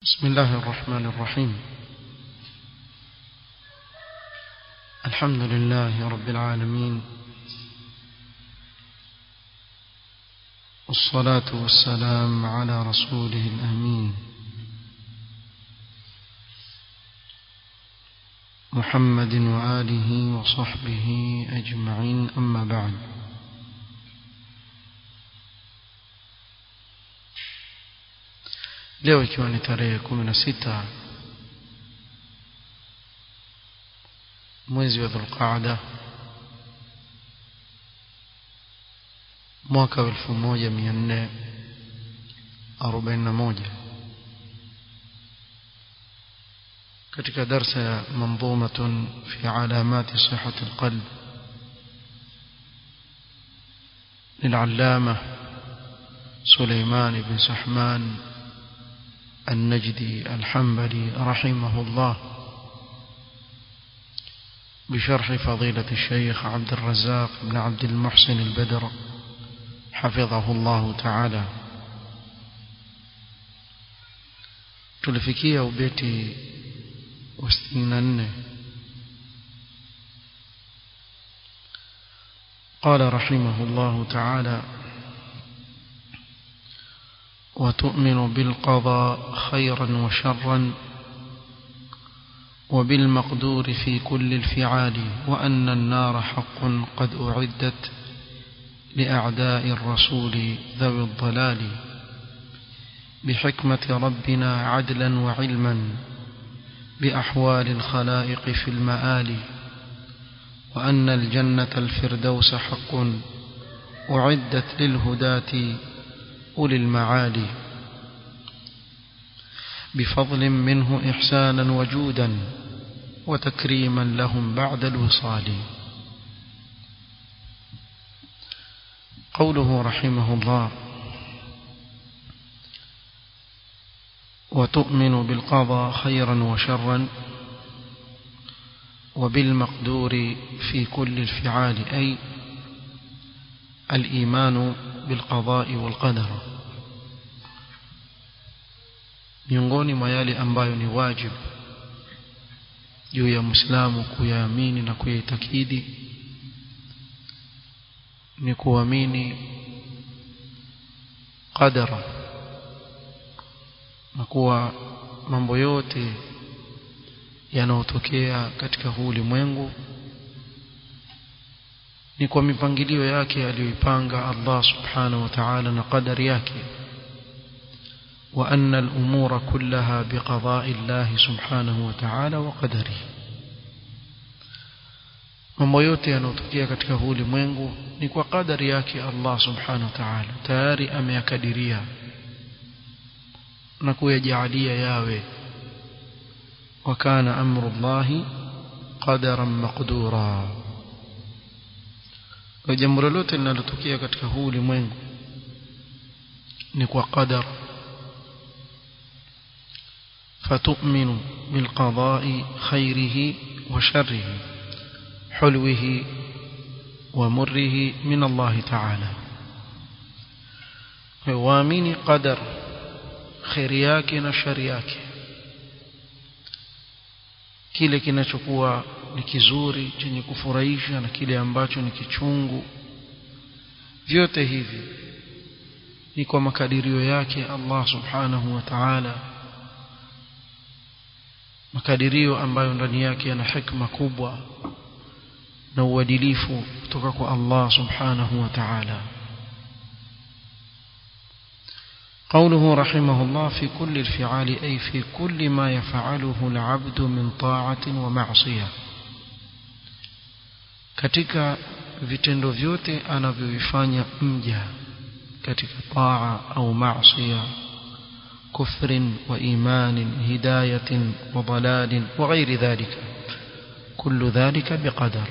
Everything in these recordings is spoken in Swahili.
بسم الله الرحمن الرحيم الحمد لله رب العالمين والصلاة والسلام على رسوله الأمين محمد وآله وصحبه أجمعين أما بعد leo ikiwa ni tarehe kumi na sita mwezi wa dhulqaada mwaka wa elfu moja mia nne arobaini na moja katika darsa ya manzumatun fi alamati sihati alqalb للعلامة سليمان بن سحمان النجدي الحنبلي رحمه الله بشرح فضيلة الشيخ عبد الرزاق بن عبد المحسن البدر حفظه الله تعالى tulifikia ubeti wa sitini na nne قال رحمه الله تعالى وتؤمن بالقضاء خيرا وشرا وبالمقدور في كل الفعال وأن النار حق قد أعدت لأعداء الرسول ذوي الضلال بحكمة ربنا عدلا وعلما بأحوال الخلائق في المآل وأن الجنة الفردوس حق أعدت للهداة أولي المعالي بفضل منه إحسانا وجودا وتكريما لهم بعد الوصال قوله رحمه الله وتؤمن بالقضاء خيرا وشرا وبالمقدور في كل الفعال أي الإيمان بالقضاء والقدر miongoni mwa yale ambayo ni wajibu juu ya Muislamu kuyaamini na kuyaitakidi ni kuamini qadara na kuwa mambo yote yanayotokea katika huu ulimwengu ni kwa mipangilio yake aliyoipanga Allah subhanahu wa ta'ala na qadari yake وأن الأمور كلها بقضاء الله سبحانه وتعالى وقدره mambo yote yanayotokea katika huu ulimwengu ni kwa kadari yake Allah subhanahu wa ta'ala tayari ameyakadiria na kuyajaalia yawe wakana amru llahi qadaran maqdura kwa jambo lolote linalotokea katika huu ulimwengu ni kwa qadar فتؤمن بالقضاء خيره وشره حلوه ومره من الله تعالى وامن قدر خير yake na shari yake kile kinachokuwa ni kizuri chenye kufurahisha na kile ambacho ni kichungu vyote hivi ni kwa makadirio yake Allah subhanahu wa ta'ala makadirio ambayo ndani yake yana hikma kubwa na uadilifu kutoka kwa Allah subhanahu wa ta'ala قوله رحمه الله في كل الفعال أي في كل ما يفعله العبد من طاعة ومعصية katika vitendo vyote anavyovifanya mja katika taa au maasiya كفر وإيمان هداية وضلال وغير ذلك كل ذلك بقدر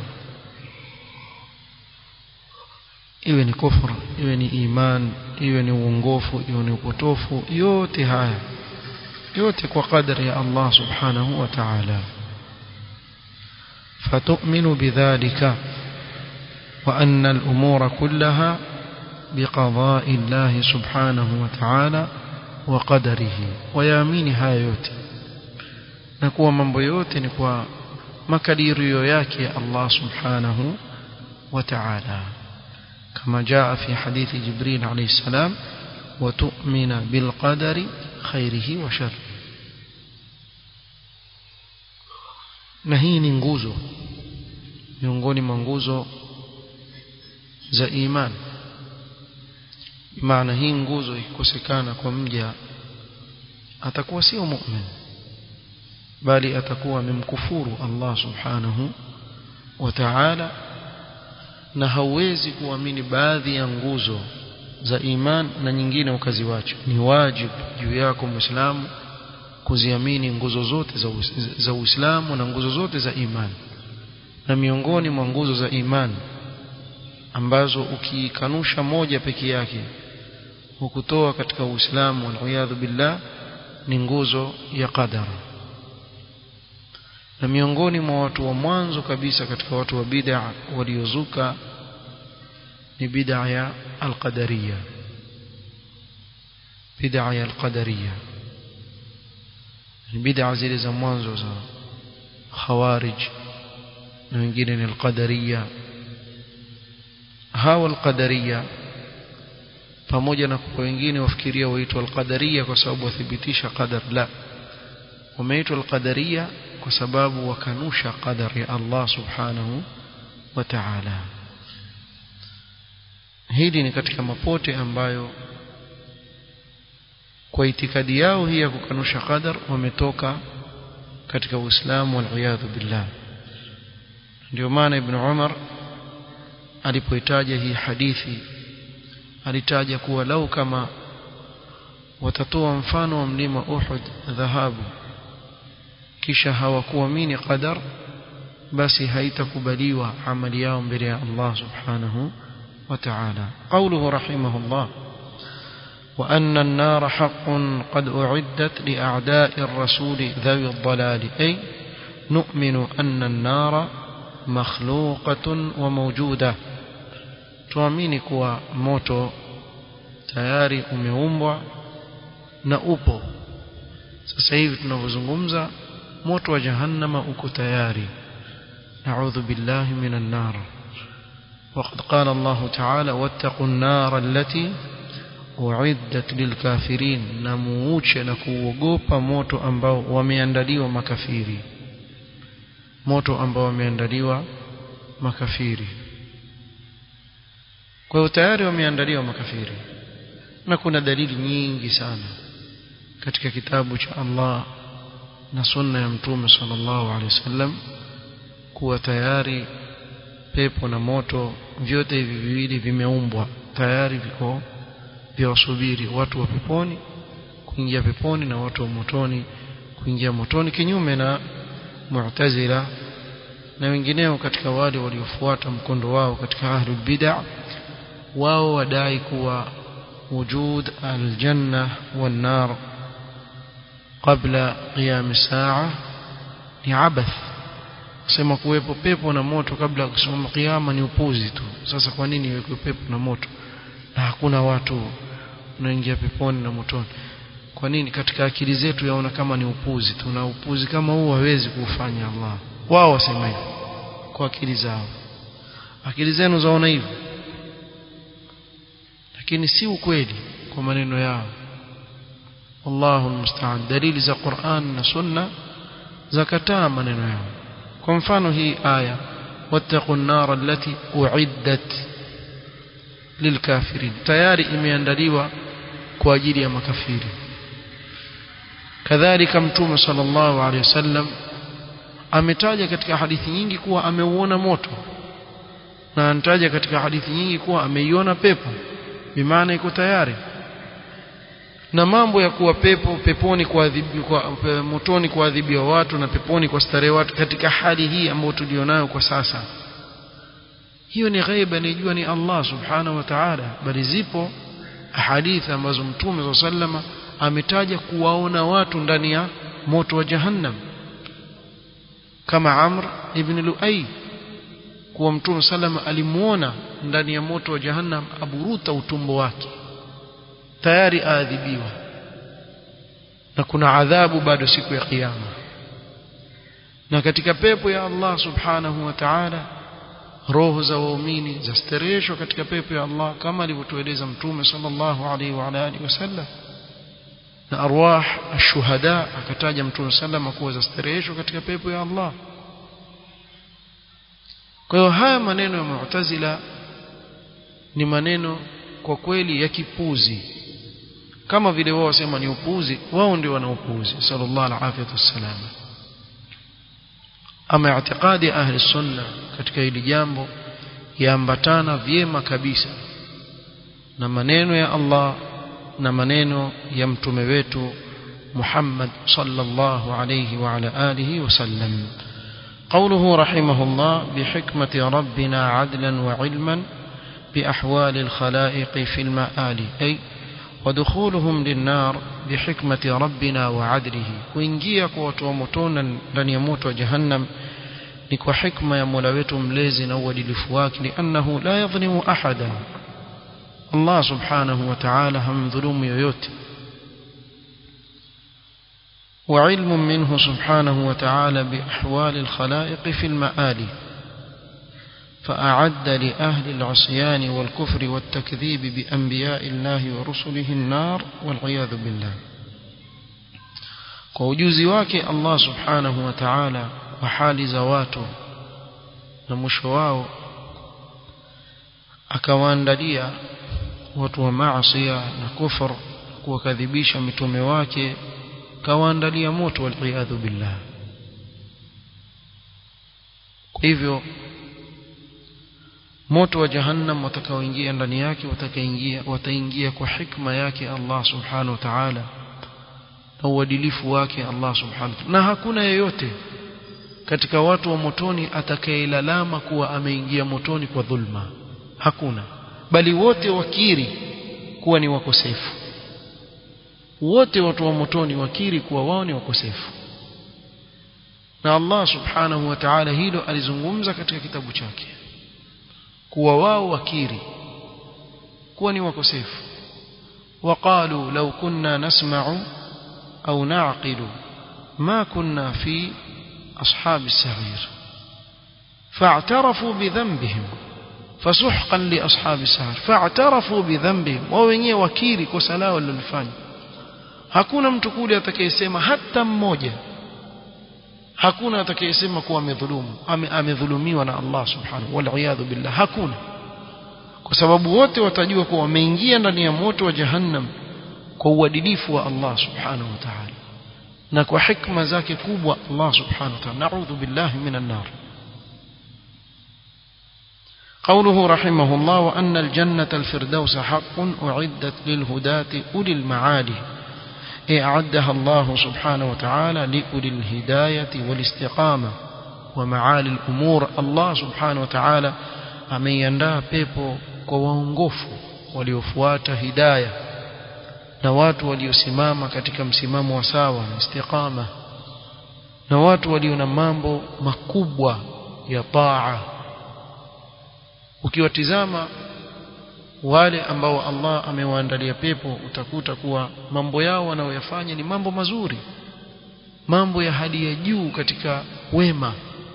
iwe ni kufra iwe ni iman iwe ni uongofu iwe ni upotofu yote haya yote kwa kadri ya Allah subhanahu wa ta'ala fatu'minu bidhalika wa anna al-umura kullaha biqada'i Allah subhanahu wa ta'ala wa qadarihi wayaamini haya yote na kuwa mambo yote ni kwa makadirio yake Allah subhanahu wa ta'ala kama jaa fi hadithi Jibril alayhi salam wa tu'mina bil qadari khairihi wa sharrihi na hii ni nguzo miongoni mwa nguzo za imani maana hii nguzo ikikosekana kwa mja atakuwa sio mu'min bali atakuwa amemkufuru Allah subhanahu wa ta'ala na hauwezi kuamini baadhi ya nguzo za iman na nyingine ukaziwacha ni wajibu juu yako muislamu kuziamini nguzo zote za za Uislamu na nguzo zote za imani na miongoni mwa nguzo za imani ambazo ukikanusha moja peke yake hukutoa katika Uislamu waliyadhu billah ni nguzo ya qadara na miongoni mwa watu wa mwanzo kabisa katika watu wa bid'a waliozuka ni bid'a ya al-qadariyya bid'a ya al-qadariyya ni bid'a zile za mwanzo za khawarij na wengine ni al-qadariyya hawa al-qadariyya pamoja na kwa wengine wafikiria waitwa al-qadariyya kwa sababu wathibitisha qadar la wameitwa al-qadariyya kwa sababu wakanusha qadar ya Allah subhanahu wa ta'ala hili ni katika mapote ambayo kwa itikadi yao hii ya kukanusha qadar wametoka katika Uislamu wal billah ndio maana Ibn Umar alipoitaja hii hadithi alitaja kuwa lau kama watatoa mfano wa mlima Uhud dhahabu kisha hawakuamini qadar basi haitakubaliwa amali yao mbele ya Allah subhanahu wa ta'ala qawluhu rahimahullah وأن النار حق قد أعدت لأعداء الرسول ذوي الضلال أي نؤمن أن النار مخلوقة وموجودة tuamini kuwa moto tayari umeumbwa na upo sasa hivi tunavyozungumza moto wa jahannama uko tayari na'udhu billahi minan nar وقد قال الله تعالى واتقوا النار التي uiddat lilkafirin na muuche na kuogopa moto ambao wameandaliwa makafiri moto ambao wameandaliwa makafiri kwa hiyo tayari wameandaliwa makafiri na kuna dalili nyingi sana katika kitabu cha Allah na sunna ya mtume sallallahu alaihi wasallam kuwa tayari pepo na moto vyote hivi viwili vimeumbwa tayari viko vyawasubiri watu wa peponi kuingia peponi na watu wa motoni kuingia motoni kinyume na mu'tazila na wengineo katika wale waliofuata mkondo wao katika ahlul bid'ah wao wadai kuwa wujud aljanna wan nar kabla qiyam saa ni abath kusema kuwepo pepo na moto kabla ya kusimama kiyama ni upuzi tu sasa kwa nini iwekwe pepo na moto na hakuna watu unaingia peponi na motoni kwa nini katika akili zetu yaona kama ni upuzi tu na upuzi kama huu hawezi kuufanya Allah wao wasema hivyo kwa akili zao akili zenu zaona hivyo lakini si ukweli kwa maneno yao Allahu musta'an dalili za Qur'an na Sunna zakataa maneno yao kwa mfano hii aya wattaqun nar allati uiddat lilkafirin tayari imeandaliwa kwa ajili ya makafiri kadhalika mtume sallallahu alaihi wasallam ametaja katika hadithi nyingi kuwa ameuona moto na anataja katika hadithi nyingi kuwa ameiona pepo bimaana iko tayari na mambo ya kuwa pepo peponi kuadhibiwa kwa pe, motoni kuadhibiwa watu na peponi kwa starehe watu katika hali hii ambayo tulionayo kwa sasa hiyo ni ghaiba nijua ni Allah subhanahu wa ta'ala bali zipo hadithi ambazo mtume sallama ametaja kuwaona watu ndani ya moto wa jahannam kama Amr ibn Luay kuwa mtume sallama alimuona ndani ya moto wa jahannam aburuta utumbo wake tayari aadhibiwa na kuna adhabu bado siku ya kiyama na katika pepo ya Allah subhanahu wa ta'ala roho za waumini zastareheshwa katika pepo ya Allah kama alivyotueleza mtume sallallahu alaihi wa alihi wasallam na arwah ashuhada akataja mtume sallam kuwa zastareheshwa katika pepo ya Allah kwa hiyo haya maneno ya mu'tazila ni maneno kwa kweli ya kipuzi kama vile wao wasema ni upuzi wao ndio wana upuzi sallallahu alaihi wasallam ama i'tiqadi ahli sunna katika hili jambo yaambatana vyema kabisa na maneno ya Allah na maneno ya mtume wetu Muhammad sallallahu alayhi wa ala alihi wasallam قوله رحمه الله بحكمة ربنا عدلا وعلما بأحوال الخلائق في المآل أي ودخولهم للنار بحكمة ربنا وعدله kuingia kwa watu wa motoni ndani ya moto wa jahannam ni kwa hikma ya Mola wetu mlezi na uadilifu wake liannahu la yadhlimu ahada Allah subhanahu wa ta'ala hamdhulumu yoyote وعلم منه سبحانه وتعالى بأحوال الخلائق في المآل فأعد لأهل العصيان والكفر والتكذيب بأنبياء الله ورسله النار والعياذ بالله kwa ujuzi wake Allah subhanahu wa ta'ala wa hali za watu na mwisho wao akawaandalia watu wa maasi na kufur kuwakadhibisha mitume wake kawaandalia moto waliyadhu billah kwa hivyo moto wa jahannam watakaoingia ndani yake watakaingia wataingia kwa hikma yake Allah subhanahu wa ta'ala na uadilifu wake Allah subhanahu na hakuna yeyote katika watu wa motoni atakayelalama kuwa ameingia motoni kwa dhulma hakuna bali wote wakiri kuwa ni wakosefu wote watu wa motoni wakiri kuwa wao ni wakosefu na Allah subhanahu wa ta'ala hilo alizungumza katika kitabu chake kuwa wao wakiri kuwa ni wakosefu وقالوا لو كنا نسمع أو نعقل ما كنا في أصحاب السعير فاعترفوا بذنبهم فسحقا لأصحاب السعير فاعترفوا بذنبهم وwenyewe wakiri kosa lao walilofanya hakuna mtu kule atakayesema hata mmoja hakuna atakayesema kuwa amedhulumu amedhulumiwa na Allah subhanahu wal billah hakuna kwa sababu wote watajua kuwa wameingia ndani ya moto wa jahannam kwa uadilifu wa Allah subhanahu wa ta'ala na kwa hikma zake kubwa Allah subhanahu wa ta'ala na'udhu billahi minan nar قوله رحمه الله وأن الجنة الفردوس حق أعدت للهداة أولي المعالي أعدها الله سبحانه وتعالى لأولي الهداية والاستقامة ومعالي الأمور الله سبحانه وتعالى ameiandaa pepo kwa waongofu waliofuata hidaya na watu waliosimama katika msimamo wa sawa na istiqama na watu walio na mambo makubwa ya taa ukiwatizama wale ambao Allah amewaandalia pepo utakuta kuwa mambo yao wanayoyafanya ni mambo mazuri mambo ya hali ya juu katika wema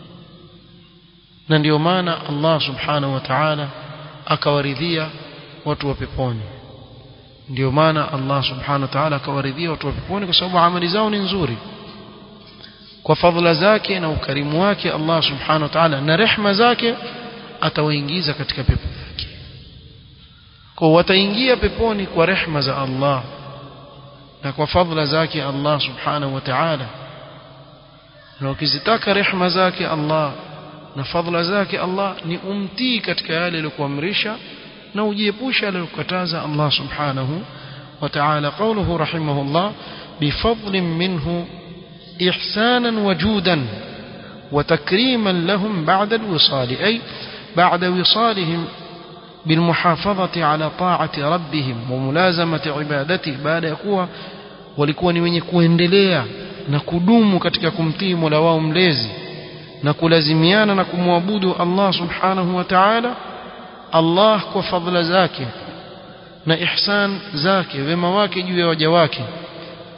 na ndio maana Allah subhanahu wa ta'ala akawaridhia watu wa peponi ndio maana Allah subhanahu wa ta'ala akawaridhia watu wa peponi kwa sababu amali zao ni nzuri kwa fadhila zake na ukarimu wake Allah subhanahu wa ta'ala na rehma zake atawaingiza katika pepo yake kwa wataingia peponi kwa rehma za Allah na kwa fadhila zake Allah subhanahu wa ta'ala na ukizitaka rehma zake Allah na fadhila zake Allah ni umtii katika yale aliyokuamrisha na ujiepusha aliyokataza Allah subhanahu wa ta'ala qawluhu rahimahullah bifadlin minhu ihsanan wajudan وتكريما لهم بعد الوصال أي بعد وصالهم بالمحافظة على طاعة ربهم وملازمة عبادته بعد يقوى walikuwa ni wenye kuendelea na kudumu katika kumtii Mola wao mlezi na kulazimiana na kumwabudu Allah subhanahu wa ta'ala Allah kwa fadhila zake na ihsan zake wema wake juu ya waja wake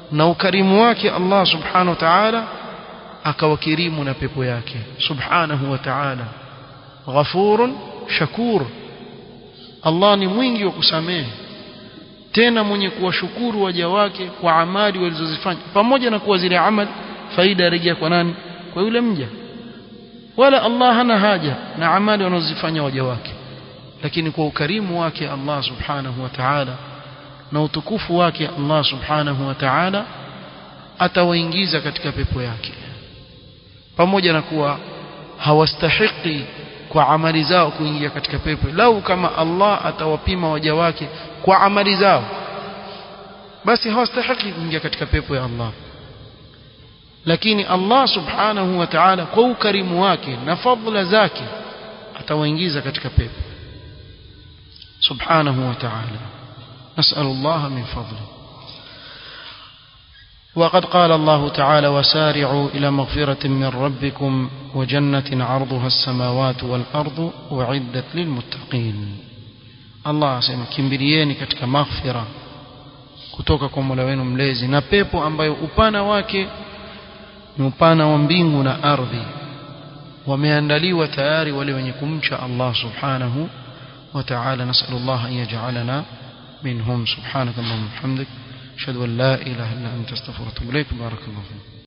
na ukarimu wake Allah subhanahu wa ta'ala akawakirimu na pepo yake subhanahu wa ta'ala ghafurun shakur Allah ni mwingi wa kusamehe tena mwenye kuwashukuru waja wake kwa amali walizozifanya pamoja na kuwa zile amali faida yarejea kwa nani kwa yule mja wala Allah hana haja na amali wanazozifanya waja wake lakini kwa ukarimu wake Allah subhanahu wa ta'ala na utukufu wake Allah subhanahu wa ta'ala atawaingiza katika pepo yake pamoja na kuwa hawastahiki kwa amali zao kuingia katika pepo lau kama Allah atawapima waja wake kwa amali zao basi hawastahiki kuingia katika pepo ya Allah lakini Allah subhanahu wa ta'ala kwa ukarimu wake na fadhila zake atawaingiza katika pepo subhanahu wa ta'ala نسأل الله من فضله وقد قال الله تعالى وسارعوا إلى مغفرة من ربكم وجنة عرضها السماوات والأرض أعدت للمتقين الله asema kimbilieni katika maghfira kutoka kwa Mola wenu mlezi na pepo ambayo upana wake ni upana wa mbingu na ardhi wameandaliwa tayari wale wenye kumcha Allah subhanahu wa ta'ala nasallallahu an yaj'alana منهم سبحانك اللهم وبحمدك أشهد أن لا إله إلا أنت استغفرك وأتوب إليك بارك الله فيك